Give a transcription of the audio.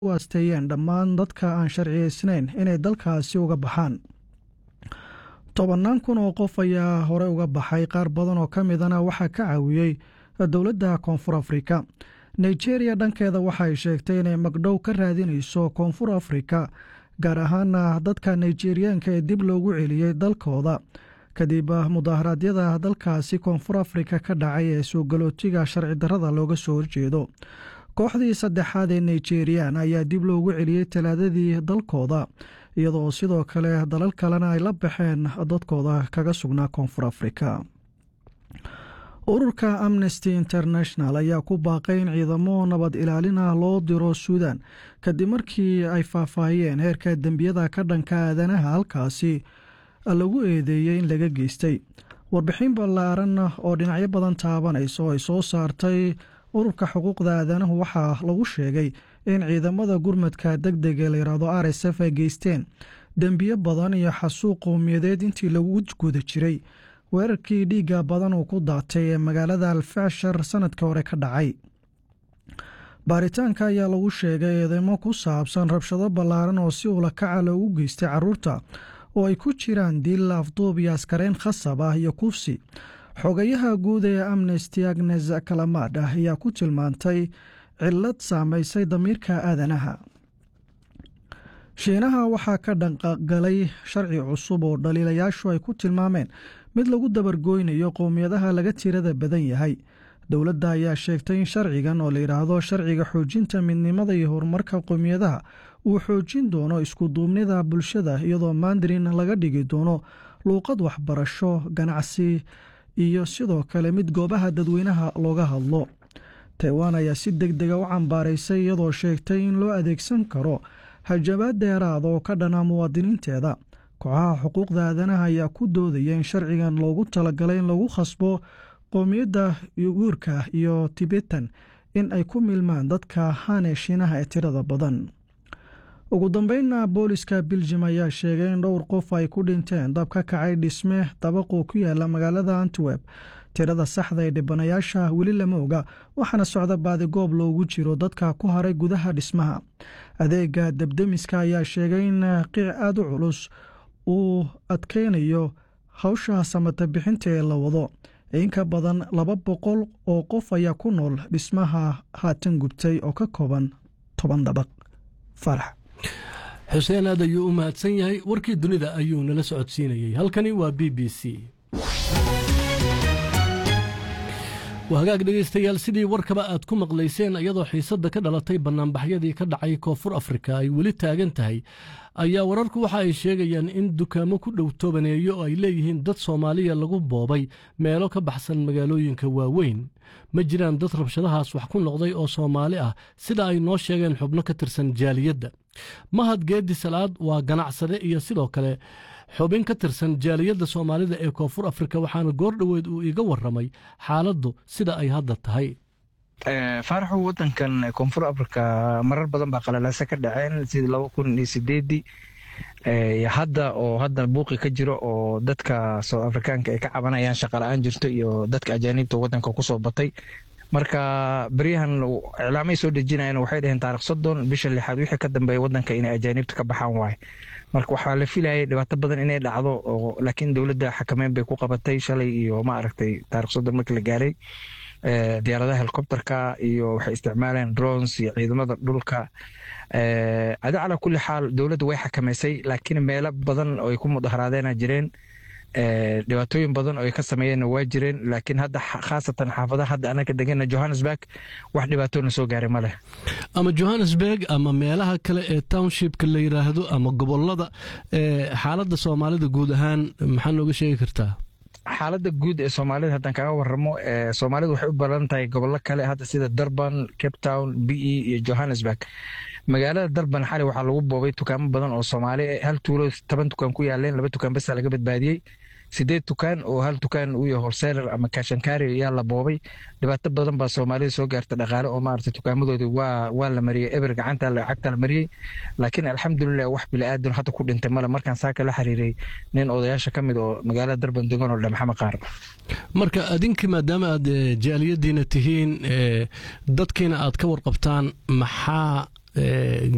u asteeyeen dhammaan dadka aan sharciyeysnayn inay dalkaasi uga baxaan tobannaan kun oo qof ayaa hore uga baxay qaar badan oo ka midana waxaa ka caawiyey dowladda koonfur afrika nigeria dhankeeda waxay sheegtay inay magdhow ka raadinayso koonfur afrika gaar ahaana dadka nigeriyaanka ee dib loogu celiyey dalkooda kadib mudaharaadyada dalkaasi koonfur afrika ka dhacay ee soo galootiga sharci darrada looga soo horjeedo kooxdii saddexaad ee nigerian ayaa dib loogu celiyey talaadadii dalkooda iyadoo sidoo kale dalal kalena ay la baxeen dadkooda kaga sugnaa koonfur afrika ururka amnesty international ayaa ku baaqay in ciidamo nabad ilaalin ah loo diro suudan kadib markii ay faahfaahiyeen heerka dembiyada ka dhanka aadanaha halkaasi lagu eedeeyey in laga geystay warbixin ballaaran oo dhinacyo badan taabanaysa oo ay soo saartay ururka xuquuqda aadanahu waxaa lagu sheegay in ciidamada gurmadka deg dega layidhaahdo r s f ay geysteen dembiyo badan iyo xasuuq qowmiyadeed intii lagu guda jiray weerarkii dhiigga badan uu ku daatay ee magaalada alfashar sanadkii hore ka dhacay baaritaanka ayaa lagu sheegay eedeymo ku saabsan rabshado ballaaran oo si ulakaca loogu geystay caruurta oo ay ku jiraan dil afduub iyo askareyn khasab ah iyo kufsi xogayaha guud ee amnesty agnes kalamaad ah ayaa ku tilmaantay cillad saamaysay damiirka aadanaha shiinaha waxaa ka dhanqagalay sharci cusub oo dhaliilayaashu ay ku tilmaameen mid lagu dabargooynayo qowmiyadaha laga tirada badan yahay dowladda ayaa sheegtay in sharcigan oo layidhaahdo sharciga xoojinta midnimada iyo horumarka qowmiyadaha uu xoojin doono iskuduubnida bulshada iyadoo mandarin laga dhigi doono luuqad waxbarasho ganacsi iyo sidoo kale mid goobaha dadweynaha looga hadlo taiwan ayaa si deg dega u cambaaraysay iyadoo sheegtay in loo adeegsan karo hajabaad dheeraada oo ka dhana muwaadiniinteeda kooxaha xuquuqda aadanaha ayaa ku doodaya in sharcigan loogu talagalay in lagu khasbo qowmiyadda yuguurka iyo tibetan in ay ku milmaan dadka hane shiinaha ee tirada badan ugu dambeynna booliska beljum ayaa sheegay in dhowr qof ay ku dhinteen dab ka kacay dhisme dabaquu ku yaala magaalada antwerp tirada saxda ee dhibanayaasha weli lama oga waxaana socda baadigoob loogu jiro dadka ku haray gudaha dhismaha adeega debdemiska ayaa sheegay in qiic aada u culus uu adkeynayo hawsha samata bixinta ee la wado inka badan laba boqol oo qof ayaa ku nool dhismaha haatan gubtay oo ka kooban toban dabaq farax xuseen aad ayuu u mahadsan yahay warkii dunida ayuu nala socodsiinayey halkani waa b b c waa hagaag dhegaystayaal sidii warkaba aad ku maqlayseen iyadoo xiisadda ka dhalatay bannaanbaxyadii ka dhacay koonfur afrika ay weli taagan tahay ayaa wararku waxa ay sheegayaan in dukaamo ku dhow tobaneeyo oo ay leeyihiin dad soomaaliya lagu boobay meelo ka baxsan magaalooyinka waaweyn ma jiraan dad rabshadahaas wax ku noqday oo soomaali ah sida ay noo sheegeen xubno ka tirsan jaaliyadda mahad geedi salaad waa ganacsade iyo sidoo kale xubin ka tirsan jaaliyadda soomaalida ee koonfur afrika waxaana goor dhoweed uu iga warramay xaaladdu sida ay hadda tahay faaraxu wadankan koonfur africa marar badan baa qalalaase ka dhaceen sidii laba kun iyo sideedii hadda oo hadda buuqi ka jiro oo dadka south afrikaanka ay ka cabanayaan shaqala-aan jirto iyo dadka ajaaniibta wadanka kusoo batay marka beryahan iclaamay soo dejinayan waxay dhaheen taarikh soddon bisha lixaad wixii ka dambeeya wadanka inay ajaaniibta ka baxaan waaye marka waxaa la filayay dhibaato badan inay dhacdo oo laakiin dowladda xakameyn bay ku qabatay shalay iyo ma aragtay taarikh soddon markii la gaaray diyaaradaha helicopterka iyo waxay isticmaaleen drones iyo ciidamada dhulka adi calaa kulli xaal dowladda way xakameysay laakiin meelo badan oo ay ku mudaharaadeenaa jireen dhibaatooyin badan oo ay ka sameeyeenna waa jireen laakiin hadda khaasatan xaafadaha hadda anaga degana johannesburg wax dhibaatoona soo gaaray ma leh ama johannesburg ama meelaha kale ee townshipka la yidhaahdo ama gobolada xaaladda soomaalida guud ahaan maxaa nooga sheegi kartaa xaaladda guud ee soomaalida haddaan kaga waramo soomaalida waxay u baran tahay gobollo kale hadda sida durban cape town b e iyo johannesburg magaalada durban xali waxaa lagu boobay dukaamo badan oo soomaali hal tuulo toban dukaan ku yaaleen laba dukaan basa laga badbaadiyey sideed dukaan oo hal dukaan uu yahay horseeler ama kashankaari ayaa la boobay dhibaato badan baa soomaalida soo gaarta dhaqaale oo maarata dukaamadoodi waa waa la mariyey eber gacanta lacagta la mariyey laakiin alxamdulilah wax bili-aadan hadda ku dhintay male markaan saaka la xiriiray nin odayaasha ka mid oo magaalada durban degan oo dhe maxamed qaar marka adinka maadaama aad jaaliyadiina tihiin dadkiina aad ka warqabtaan maxaa